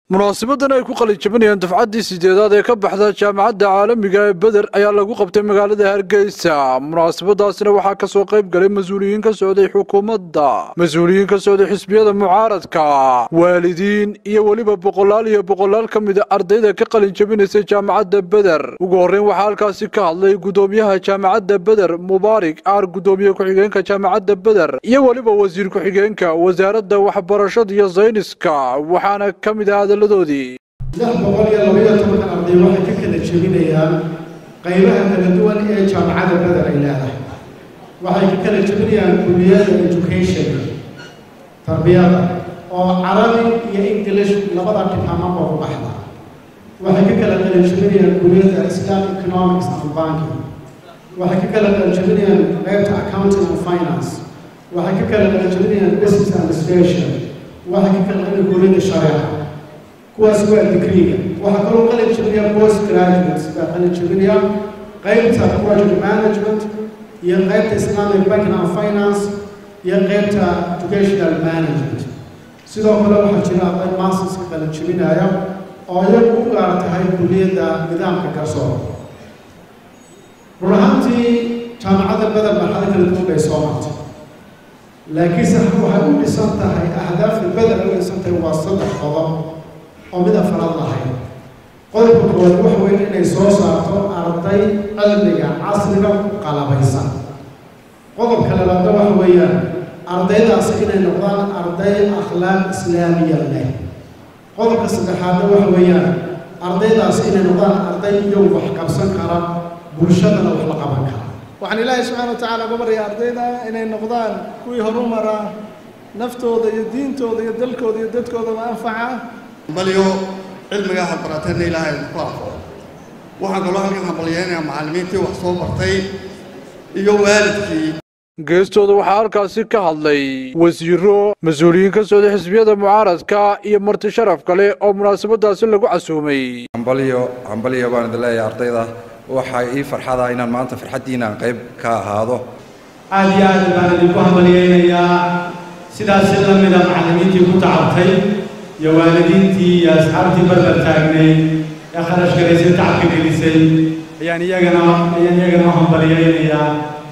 munaasibadan ay ku qalinjabinayaan dufcaddii sideedaad ee ka baxda jaamacadda caalamiga ee beder ayaa lagu qabtay magaalada hargeysa munaasabadaasina waxaa ka soo qayb galay mas-uuliyiin ka socday xukuumadda mas-uuliyiin ka socday xisbiyada mucaaradka waalidiin iyo weliba boqolaal iyo boqolaal ka mida ardayda ka qalinjabinaysay jaamacadda beder ugu horreyn waxaa halkaasi ka hadlay gudoomiyaha jaamacadda beder mubaarik aar gudoomiye ku-xigeenka jaamacadda beder iyo weliba wasiir ku-xigeenka wasaaradda waxbarashada iyo sayniska waxaana ka mid ah lix boqol iyo labaiyo tobanka arday waxay ka kala jebinayaan qaybaha kala duwan ee jaamacadda beder ay leedahay waxay ka kala jebinayaan kuliyada education tarbiyada oo carabi iyo english labada dhibhamaba u baxda waxay ka kala kala jebinayaan kuliyada islam economics and banking waxay ka kala kala jebinayaan qaybta accounting and finance waxay ka kala kala jebinayaan business administration waxay ka kala kala kuliyada shareeca kuwaas waa digriga waxaa kaloo qalin jebinaya post graduates baa qalin jebinaya qaybta project management iyo qaybta islamic banking and finance iyo qaybta educational management sidoo kale waxaa jira arday masterska qalin jebinaya oo iyagu u gaar tahay kuliyadda nidaamka garsoor run ahaantii jaamacadda beder marxado kala duwan bay soo martay laakiinse waxay u dhisan tahay ahdaafta beder u dhisan tahay waa saddex qodob oo mid afraad lahayd qodobka koowaad waxa weeye inay soo saarto arday cilmiga casriga ku qalabaysan qodobka labaadna waxa weeyaan ardaydaasi inay noqdaan arday akhlaaq islaamiya leh qodobka saddexaadna waxa weeyaan ardaydaasi inay noqdaan arday iyagu wax qabsan kara bulshadana wax la qaban kara waxaan ilaahay subxaana wa tacaala uga baryaa ardayda inay noqdaan kuwii horumara naftooda iyo diintooda iyo dalkooda iyo dadkoodaba anfaca balyo cilmigaa hadbarateedna ilaahay ku afo waxaan kaloo halkan hambalyeynayaa macallimiintii wax soo bartay iyo waalidkii geestooda waxaa halkaasi ka hadlay wasiiro mas-uuliyiin ka socday xisbiyada mucaaradka iyo marti sharaf kale oo munaasabadaasi lagu casuumay hambalyo hambalyo baan idin leeyahay ardayda waxaa ii farxada inaan maanta farxaddiinaan qayb ka ahaado aad iyo aad baan idinku hambalyeynayaa sidaasi la mida macallimiintii ku tacabtay iyo waalidiintii iyo asxaabtii barbar taagnay ee kharash galaysay tacabka gelisay ayaan iyagana ayaan iyagana u hambalyeynayaa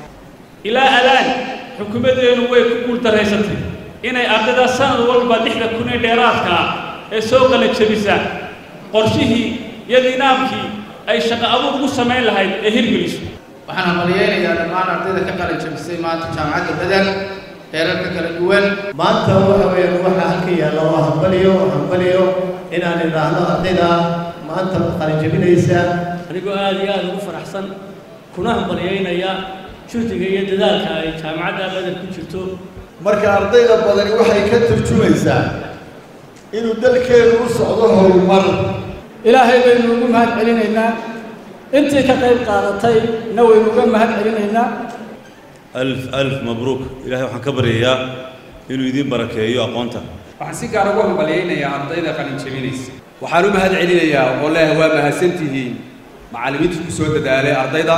ilaa alaan xukuumaddeenu way ku guultaraysatay inay ardayda sanad walba lixda kun ee dheeraadka ah ee soo qala jebisa qorshihii iyo nidaamkii ay shaqo abuur ugu samayn lahayd ee hirgeliso waxaan hambalyeynayaa dhammaan ardayda ka qalin jebisay maanta jaamacadda beder heerarka kala duwan maanta waxa weeyaan waxaa halka yaalla waa hambaliyo hambaliyo inaan idhaahno ardayda maanta qalin jebinaysa anigoo aad iyo aad ugu faraxsan kuna hambalyeynaya juhdiga iyo dadaalka ay jaamacadda beder ku jirto marka ardayda badani waxay ka turjumaysaa inuu dalkeenu u socdo horumar ilaahay baynu ugu mahad celinaynaa intii ka qayb qaadatay na waynu uga mahad celinaynaa alf alf mabruuk ilahay waxaan ka baryayaa inuu idiin barakeeyo aqoonta waxaan si gaar ugu hambalyaynayaa ardayda qalin jebinaysa waxaan u mahad celinayaa oo leeyahay waa mahadsantihiin macallimiinta ku soo dadaalay ardayda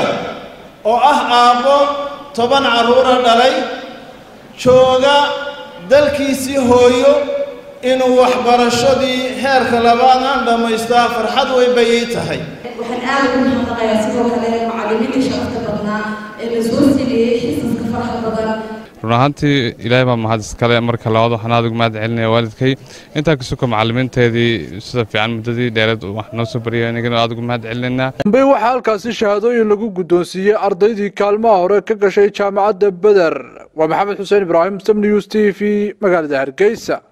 oo ah aabbo toban carruura dhalay jooga dalkiisii hooyo inuu waxbarashadii heerka labaad aan dhammaystaa farxad weyn bay ii tahay waxaan aad ugu mahadnaqayaa sidoo kale macallimiintii sharafta badnaa ee la soo siiyey xisaska faraxa badan run ahaantii ilaahay baa mahad iskale marka labaad waxaan aad ugu mahad celinaya waalidkay intaa ka suka macallimiinteedii sida fiican muddadii dheereed wax noo soo bariyay anigana aad ugu mahad celinayna dambey waxaa halkaasi shahaadooyin lagu guddoonsiiyey ardaydii kaalmaha hore ka gashay jaamacadda beder waa maxamed xuseen ibraahim sam news t v magaalada hargeysa